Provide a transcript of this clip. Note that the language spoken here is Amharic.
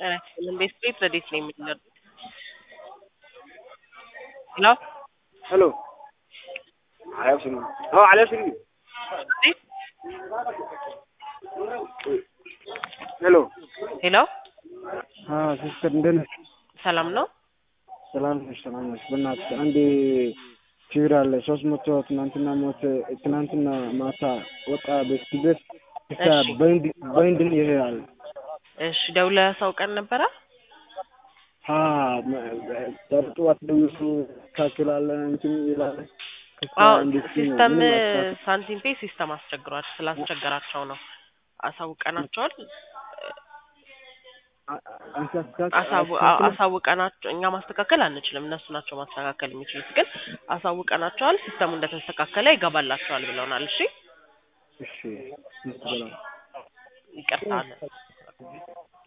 ቤት ቤት ረዴት ነው የሚለው ሄሎ Hello. على شنو؟ اه على شنو؟ ሄሎ ሄሎ ሲስተር እንደት ነሽ? ሰላም ነው ሰላም ነሽ? ሰላም ነሽ? በእናትሽ አንድ ችግር አለ። ሶስት መቶ ትናንትና ሞት ትናንትና ማታ ወጣ ቤት ድረስ እስከ እሺ። በይንድ በይንድን ይሄዳል። እሺ ደውለህ አሳውቀን ነበረ ሀ ጠርጥዋት ደውሱ ካክላለን እንትን ይላል። ከዛ አዎ እንዴት ነው? ሲስተም ምንም አትፈታ- ሳንቲም ፔ ሲስተም አስቸግሯል ስላስቸገራቸው ነው አሳውቀናቸዋል አ- አንቺ አስተካክ- አሳው- አስተካክለ- አሳውቀናቸው እኛ ማስተካከል አንችልም እነሱ ናቸው ማስተካከል የሚችሉት ግን አሳውቀናቸዋል ሲስተሙ እንደተስተካከለ ይገባላቸዋል ብለውናል እሺ እሺ ምን ትበላለህ? ይቅርታ